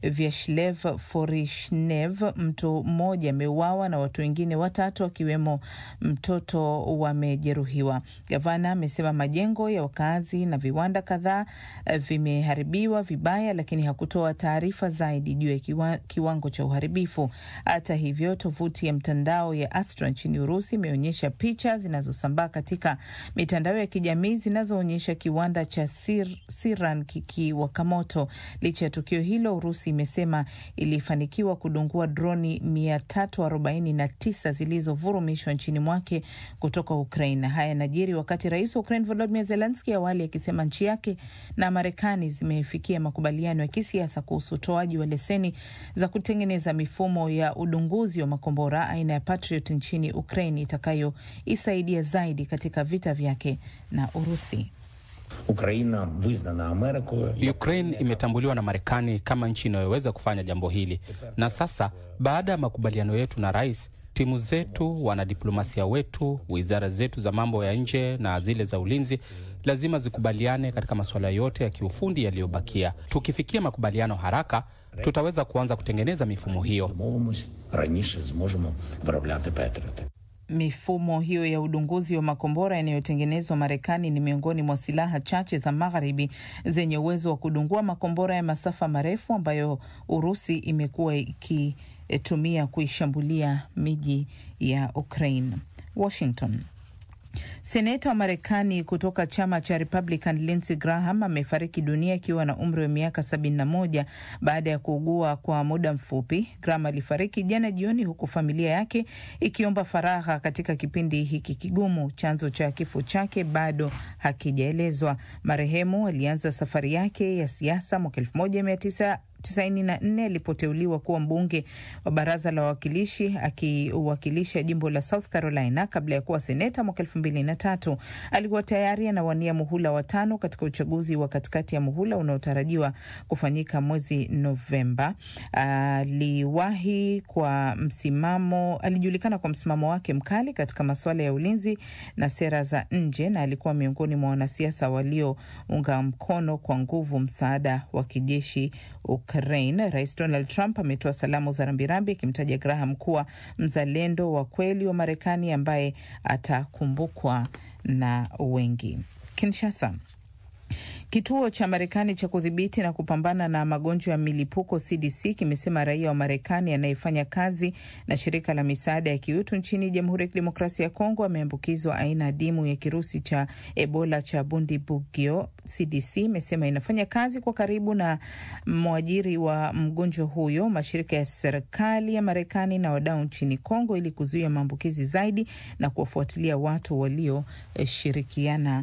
Vyashlev Forishnev, mtu mmoja ameuawa na watu wengine watatu akiwemo mtoto wamejeruhiwa. Gavana amesema majengo ya wakazi na viwanda kadhaa vimeharibiwa vibaya, lakini hakutoa taarifa zaidi juu ya kiwa, kiwango cha uharibifu. Hata hivyo, tovuti ya mtandao ya Astra nchini Urusi imeonyesha picha zinazosambaa katika mitandao ya kijamii zinazoonyesha kiwanda cha Sir, Siran kikiwaka moto. Licha ya tukio hilo, Urusi imesema ilifanikiwa kudungua droni 349 zilizovurumishwa nchini mwake kutoka Ukraine. Haya yanajiri wakati rais wa Ukraine Volodymyr Zelensky awali akisema nchi yake na Marekani zimefikia makubaliano ya kisiasa kuhusu utoaji wa leseni za kutengeneza mifumo ya udunguzi wa makombora aina ya Patriot nchini Ukraine itakayoisaidia zaidi katika vita vyake na Urusi. Ukraine imetambuliwa na Marekani kama nchi inayoweza kufanya jambo hili, na sasa baada ya makubaliano yetu na rais, timu zetu, wanadiplomasia wetu, wizara zetu za mambo ya nje na zile za ulinzi lazima zikubaliane katika masuala yote ya kiufundi yaliyobakia. Tukifikia makubaliano haraka, tutaweza kuanza kutengeneza mifumo hiyo. Mifumo hiyo ya udunguzi wa makombora yanayotengenezwa Marekani ni miongoni mwa silaha chache za magharibi zenye uwezo wa kudungua makombora ya masafa marefu ambayo Urusi imekuwa ikitumia kuishambulia miji ya Ukraine. Washington. Seneta wa Marekani kutoka chama cha Republican Lindsey Graham amefariki dunia akiwa na umri wa miaka 71 baada ya kuugua kwa muda mfupi. Graham alifariki jana jioni, huku familia yake ikiomba faragha katika kipindi hiki kigumu. Chanzo cha kifo chake bado hakijaelezwa. Marehemu alianza safari yake ya siasa mwaka 19 94 alipoteuliwa kuwa mbunge wa baraza la wawakilishi akiwakilisha jimbo la South Carolina kabla ya kuwa seneta mwaka elfu mbili na tatu. Alikuwa tayari anawania muhula wa tano katika uchaguzi wa katikati ya muhula unaotarajiwa kufanyika mwezi Novemba. Aliwahi kwa msimamo, alijulikana kwa msimamo wake mkali katika masuala ya ulinzi na sera za nje, na alikuwa miongoni mwa wanasiasa waliounga mkono kwa nguvu msaada wa kijeshi Ukraine. Rais Donald Trump ametoa salamu za rambirambi akimtaja Graham kuwa mzalendo wa kweli wa Marekani ambaye atakumbukwa na wengi. Kinshasa. Kituo cha Marekani cha kudhibiti na kupambana na magonjwa ya milipuko CDC kimesema raia wa Marekani anayefanya kazi na shirika la misaada ya kiutu nchini Jamhuri ya Kidemokrasia ya Kongo ameambukizwa aina adimu ya kirusi cha Ebola cha Bundibugyo. CDC imesema inafanya kazi kwa karibu na mwajiri wa mgonjwa huyo, mashirika ya serikali ya Marekani na wadau nchini Kongo ili kuzuia maambukizi zaidi na kuwafuatilia watu walioshirikiana